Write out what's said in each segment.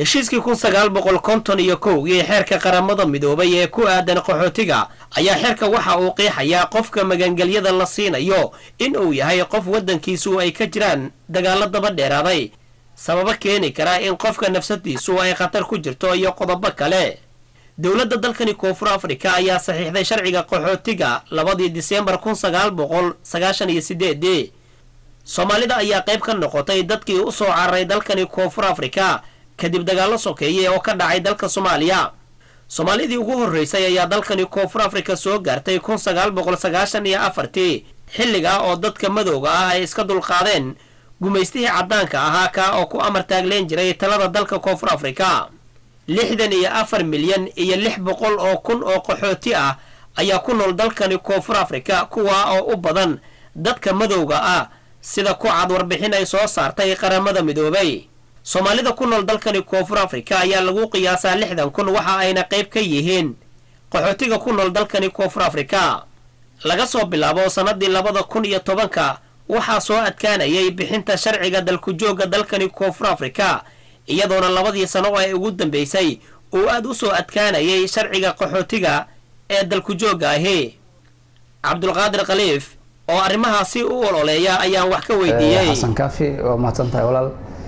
heshiiskii kun sagaal boqol konton iyo kowgii xeerka qaramada midoobay ee ku aadan qaxootiga ayaa xeerka waxa uu qiixayaa qofka magangelyada la siinayo in uu yahay qof waddankiisu ay ka jiraan dagaallo daba dheeraaday sababo keeni kara in qofka nafsadiisu ay khatar ku jirto iyo qodobo kale dowladda dalkani koonfur afrika ayaa saxiixday sharciga qaxootiga labadii diseembar kun sagaal boqol sagaashan iyo sideedii soomaalida ayaa qayb ka noqotay dadkii u soo cararay dalkani koonfur afrika kadib dagaallo sokeeye oo ka dhacay dalka soomaaliya soomaalidii ugu horreysay ayaa dalkani koonfur afrika soo gaartay kun sagaal boqol sagaashan iyo afartii xilligaa oo dadka madowga ah ay iska dulqaadeen gumaystihii caddaanka ahaa kaa oo ku amar taagleen jiray talada dalka koonfur afrika lixdan iyo afar milyan iyo lix boqol oo kun oo qaxooti ah ayaa ku nool dalkani koonfur afrika kuwaa oo u badan dadka madowga ah sida ku cad warbixin ay soo saartay qaramada midoobay soomaalida ku nool dalkani koonfur afrika ayaa lagu qiyaasaa lixdan kun waxa ayna qayb ka yihiin qaxootiga ku nool dalkani koonfur afrika laga soo bilaabo sannadii labada kun iyo tobanka waxaa soo adkaanayay bixinta sharciga dalku-joogga dalkani koonfur afrika iyadoona labadii sano oo ay ugu dambeysay uu aad u soo adkaanayay sharciga qaxootiga ee dalku-joogga ahi cabdulqaadir khaliif oo arrimahaasi u ololeeya ayaan wax ka weydiiyey xasan kaafi waa mahadsan tahay walaal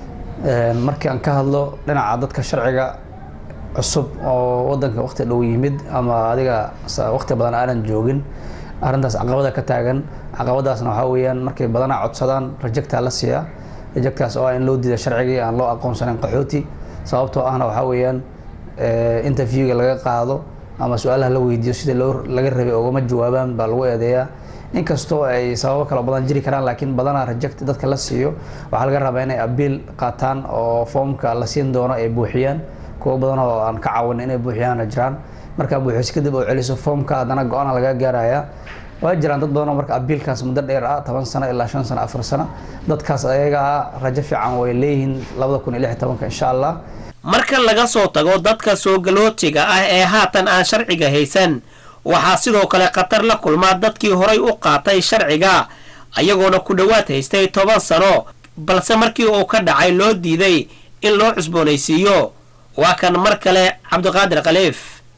markii aan ka hadlo dhinaca dadka sharciga cusub oo wadanka waqti dhow yimid ama adiga waqti badan aanan joogin arrintaas caqabada ka taagan caqabadaasna waxaa weeyaan markay badanaa codsadaan rajectaa la siiyaa rejectaas oo ah in loo diida sharcigii aan loo aqoonsanin qaxooti sababtoo ahna waxaa weeyaan interviewga laga qaado ama su-aalaha la weydiiyo sida loo laga rabay ogama jawaabaan baa lagu eedeeyaa inkastoo ay sababo kala badan jiri karaan laakiin badanaa reject dadka la siiyo waxaa laga rabaa inay abiil qaataan oo foomka la siin doono ay buuxiyaan kuwo badan oo aan ka caawin inay buuxiyaana jiraan markaa buuxiso kadib oo celiso foomka haddana go-aana laga gaaraya waa jiraan dad badan oo marka abiilkaas muddo dheer ah toban sano ilaa shan sano afar sano dadkaas ayaga ah rajo fiican way leeyihiin labada kun iyo lix tobanka insha allah marka laga soo tago dadka soogalootiga ah ee haatan aan sharciga haysan waxaa sidoo kale khatar la kulmaa dadkii horay u qaatay sharciga ayagoona ku dhowaad haystay toban sano balse markii uu ka dhacay loo diiday in loo cusboonaysiiyo waa kan mar kale cabdiqaadir khaliif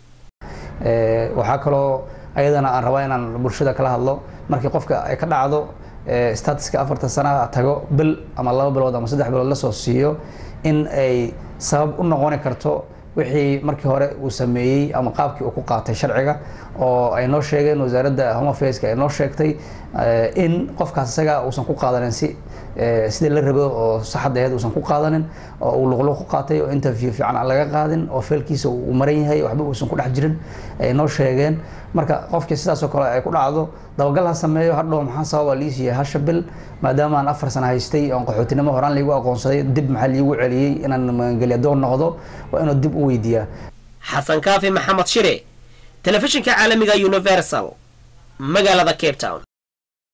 waxaa kaloo ayadana aan rabaa inaan bulshada kala hadlo markii qofka ay ka dhacdo statuska afartan sana tago bil ama laba bilood ama saddex bilood lasoo siiyo in ay sabab u noqoni karto wixii markii hore uu sameeyey ama qaabkii uu ku qaatay sharciga oo ay noo sheegeen wasaaradda home affaireska ay noo sheegtay in qofkaas isaga uusan ku qaadanin si sidii la rabo oo saxad aheed uusan ku qaadanin oo uu luqluq ku qaatay oo interview fiican aan laga qaadin oo feelkiisa uu maran yahay waxba uusan ku dhex jirin ay noo sheegeen marka qofkii sidaasoo kale ay ku dhacdo dabagal ha sameeyo hadhow maxaa sababa liisiiya hasha bil maadaama aan afar sana haystay oon qaxootinimo horaan liigu aqoonsaday dib maxaa liigu celiyey inaan magangelyadoon noqdo waa inuu dib u weydiiyaa xasan kaafi maxamed shire telefishinka caalamiga universal magaalada cape town